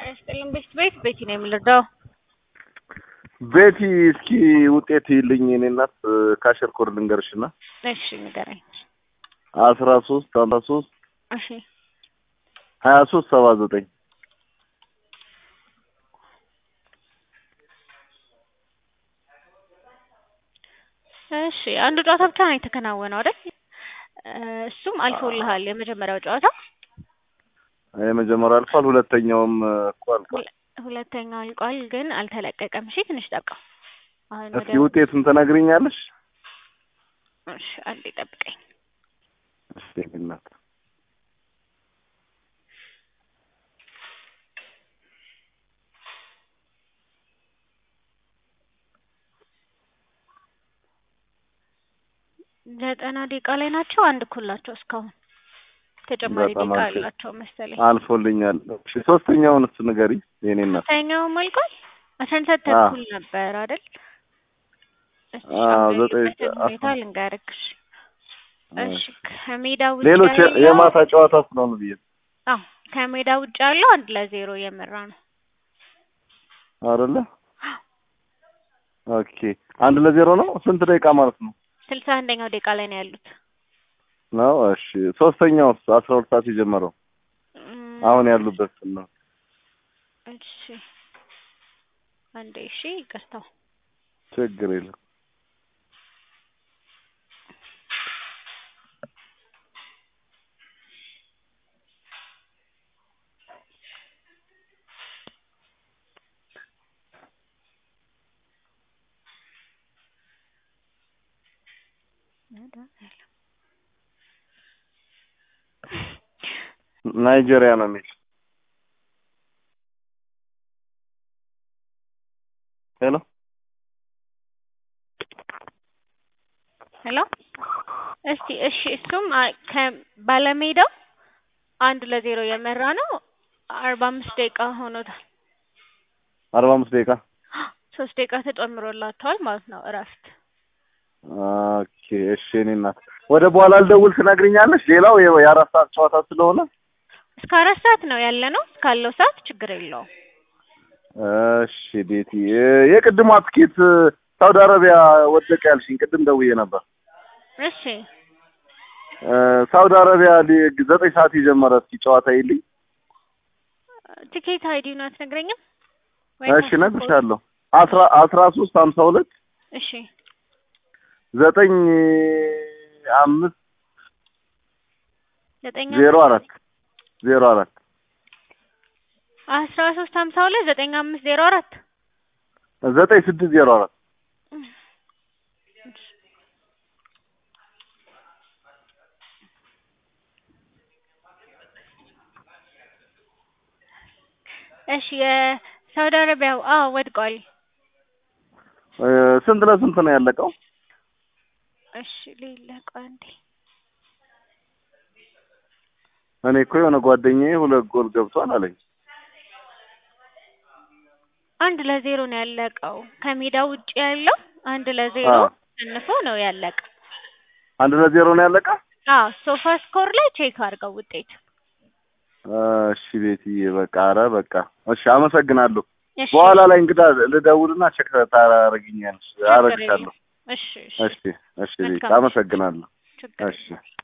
ይስጥልን። ቤት ቤት ቤቲ ነው የምልርዳው። ቤቲ እስኪ ውጤት ይልኝ የኔ እናት ካሸር ኮድ ልንገርሽና እሺ ንገረኝ። አስራ ሶስት አምሳ ሶስት እሺ ሀያ ሶስት ሰባ ዘጠኝ እሺ አንዱ ጨዋታ ብቻ ነው የተከናወነው አይደል? እሱም አልፎልሃል። የመጀመሪያው ጨዋታ የመጀመሪያው አልፏል። ሁለተኛውም እኮ አልፏል። ሁለተኛው አልቋል፣ ግን አልተለቀቀም። እሺ ትንሽ ጠብቀው። አሁን እስኪ ውጤቱን ትነግሪኛለሽ? እሺ አንዴ ጠብቀኝ። እሺ የኔ እናት ዘጠና ደቂቃ ላይ ናቸው። አንድ እኩል ናቸው እስካሁን ተጨማሪ በጣም ደቂቃ አሪፍ። አላቸው መሰለኝ። አልፎልኛል። እሺ ሶስተኛውን እሱ ንገሪ የኔ እናት። ሶስተኛውም አልቋል። አስራ አንድ ሰዓት አዎ። ተኩል ነበር አይደል? እሺ አዎ፣ አሁን ዘጠኝ ያለበትን ሰዓት ሁኔታ ልንገርክሽ። እሺ ከሜዳ ውጭ ሌሎች የ- ያለው የማታ ጨዋታ ስለሆኑ ብዬ አዎ ከሜዳ ውጭ ያለው አንድ ለዜሮ እየመራ ነው። አይደለ? ኦኬ አንድ ለዜሮ ነው። ስንት ደቂቃ ማለት ነው? ስልሳ አንደኛው ደቂቃ ላይ ነው ያሉት። ነው እሺ። ሶስተኛው አስራ ሁለት ሰዓት የጀመረው እም፣ አሁን ያሉበት ነው። እሺ አንዴ እሺ ይቅርታው ችግር የለም። ናይጄሪያ ነው የሚል ሄሎ ሄሎ እስቲ እሺ እሱም አ- ከባለሜዳው አንድ ለዜሮ የመራ ነው። አርባ አምስት ደቂቃ ሆኖታል። አርባ አምስት ደቂቃ ሶስት ደቂቃ ተጨምሮላቸዋል ማለት ነው እረፍት። ኦኬ እሺ። እኔ እናት ወደ በኋላ ልደውል ትነግሪኛለሽ። ሌላው የ- የአራት ሰዓት ጨዋታ ስለሆነ እስከ አራት ሰዓት ነው ያለ ነው። እስካለው ሰዓት ችግር የለውም። እሺ ቤቲ የ- የቅድሟ ትኬት ሳውዲ አረቢያ ወደቀ ያልሽኝ ቅድም ደውዬ ነበር። እሺ እ፣ ሳውዲ አረቢያ ሊግ ዘጠኝ ሰዓት የጀመረ እስኪ ጨዋታ ይልኝ። ቲኬት አይዲውን አትነግረኝም? ወይ እሺ ፓስፖርት? እነግርሻለሁ። አስራ አስራ ሶስት ሀምሳ ሁለት እሺ ዘጠኝ አምስት ዘጠኝ ዜሮ አምስት አራት ዜሮ አራት አስራ ሶስት ሀምሳ ሁለት ዘጠኝ አምስት ዜሮ አራት ዘጠኝ ስድስት ዜሮ አራት እሺ የሳውዲ አረቢያው አዎ ወድቋል። እ፣ ስንት ለስንት ነው ያለቀው? እሺ ሌለቀ አንዴ እኔ እኮ የሆነ ጓደኛዬ ሁለት ጎል ገብቷል አለኝ። አንድ ለዜሮ ነው ያለቀው። ከሜዳ ውጭ ያለው አንድ ለዜሮ አዎ። ተሸንፎ ነው ያለቀ። አንድ ለዜሮ ነው ያለቀ። አዎ ሶፋ ስኮር ላይ ቼክ አድርገው ውጤት። እሺ ቤትዬ በቃ ኧረ በቃ እሺ፣ አመሰግናለሁ። እሺ በኋላ ላይ እንግዳ ልደውልና ቼክ ታደርጊኛለሽ፣ ችግር አደርግሻለሁ። የለም። እሺ እሺ እሺ እሺ ቤት መልካም። አመሰግናለሁ። ችግር እሺ